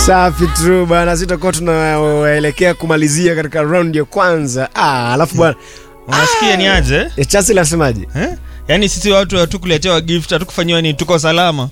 Safi tu bana, sitakuwa tunaelekea kumalizia katika round ya kwanza. Ah, alafu bwana unasikia ni aje eh, Chasi nasemaje? eh? yaani sisi watu hatukuletewa gift hatukufanyiwa ni tuko salama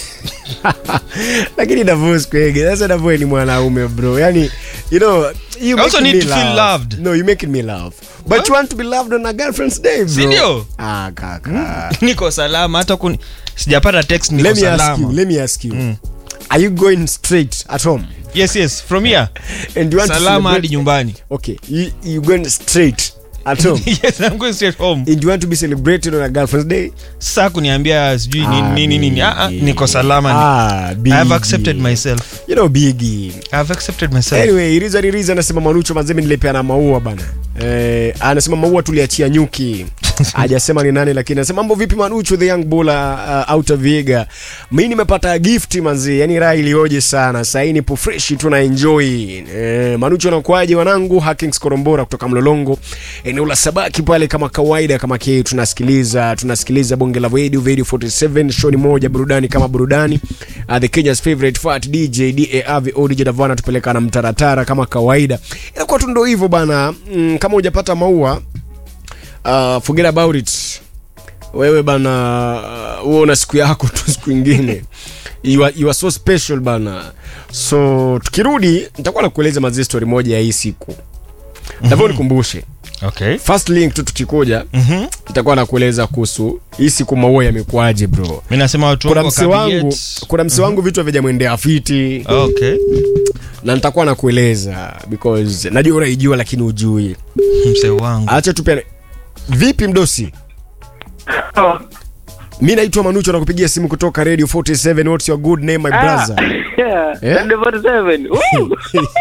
Lakini Davo sikwege. Sasa Davo ni mwanaume bro. Yaani you know, you I also making need me to feel laugh. loved. No, you making me laugh. But What? you want to be loved on a girlfriend's day, bro. Si ndio? Ah, kaka. niko salama hata kuni sijapata text niko Let me ask you, salama let me ask you. Are you going straight at home? yes yes from here And you want to salama hadi celebrate- nyumbani Okay, you you going straight at home? yes i'm going straight home And you want to be celebrated on a girlfriend's day? sasa kuniambia sijui nini Ah, nini nini ah, ah, Biggie. niko salama Ah, i have Biggie. accepted myself You know, Biggie. i have accepted myself Anyway, Iriza Iriza anasema Manucho mazemi nilipeana maua bana. Eh, anasema maua tuliachia nyuki. Hajasema ni nani lakini anasema mambo vipi Manucho the young bulla uh, out of Viga. Mimi nimepata gift manzi. Yaani raha ilioje sana. Sasa hii nipo fresh tu na enjoy. Eh, Manucho anakuaje wanangu? Hackings Korombora kutoka Mlolongo. Eneo la Sabaki pale kama kawaida kama kile tunasikiliza tunasikiliza bonge la radio radio 47 show ni moja burudani kama burudani. Uh, the Kenya's favorite fat DJ DARV DJ Davana tupeleka na mtaratara kama kawaida. Inakuwa tu ndo hivyo bana. Mm, kama hujapata maua uh, forget about it. Wewe bana uh, wewe una siku yako tu siku ingine. You are, you are so special bana. So tukirudi nitakuwa nakueleza mazee story moja ya hii siku. Ndivyo nikumbushe. okay First link tu tukikuja mhm nitakuwa nakueleza kuhusu hii siku maua yamekuaje bro. mimi nasema watu Kuna wangu mse wangu, wakabiyet. kuna mse wangu vitu havijamwendea fiti okay na nitakuwa nakueleza because najua unaijua lakini ujui. mse wangu Acha tu pia vipi mdosi? Mi naitwa Manucho nakupigia simu kutoka Radio 47. What's your good name my brother? Yeah, Yeah? Sunday 47. Woo!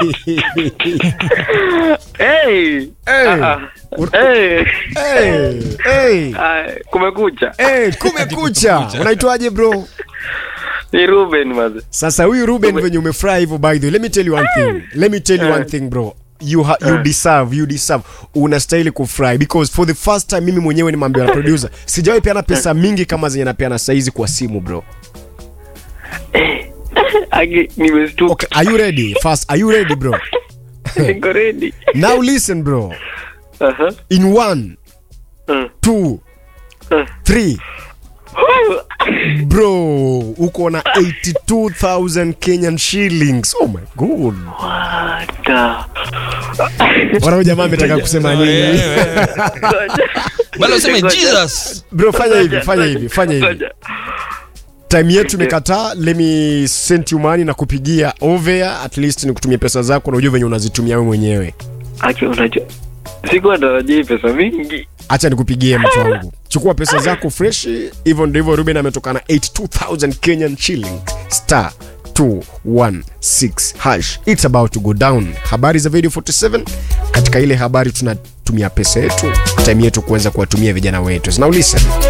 hey. Hey. Ah, ah. Hey. hey, hey, Ah, kumekucha. hey, kumekucha. Unaitwaje bro? Ni Ruben maze. Sasa huyu Ruben venye umefurahi hivyo by the way, let me tell you one thing. Let me tell you one thing bro. You, ha you deserve, you deserve. Unastahili kufurahi because for the first time mimi mwenyewe nimeambiwa na producer, sijawahi peana pesa mingi kama zenye napeana saizi kwa simu bro. Aki nimestuka. Okay, are you ready? First, are you ready bro? Niko ready. Now listen bro. Aha. In one, Mm. two, Mm. three. Bro, uko na 82,000 Kenyan shillings. Oh my god. What the- Wana huyu jamaa ametaka kusema nini? bado useme Ngoja. jesus Bro, fanya hivi, Ngoja, fanya ngoja, hivi, fanya hivi. ngoja. Time yetu imekataa, let me send you money na kupigia over at least ni kutumia pesa zako na ujue venye unazitumia wewe mwenyewe. Aki unajua. Sikuwa natarajia hii pesa mingi. Acha nikupigie mtu wangu. Chukua pesa zako fresh, hivyo ndivyo Ruben ametoka na 82,000 Kenyan shillings. Star 216 hash. It's about to go down. Habari za video 47 katika ile habari tunatumia pesa yetu, time yetu kuweza kuwatumia vijana wetu. Now listen.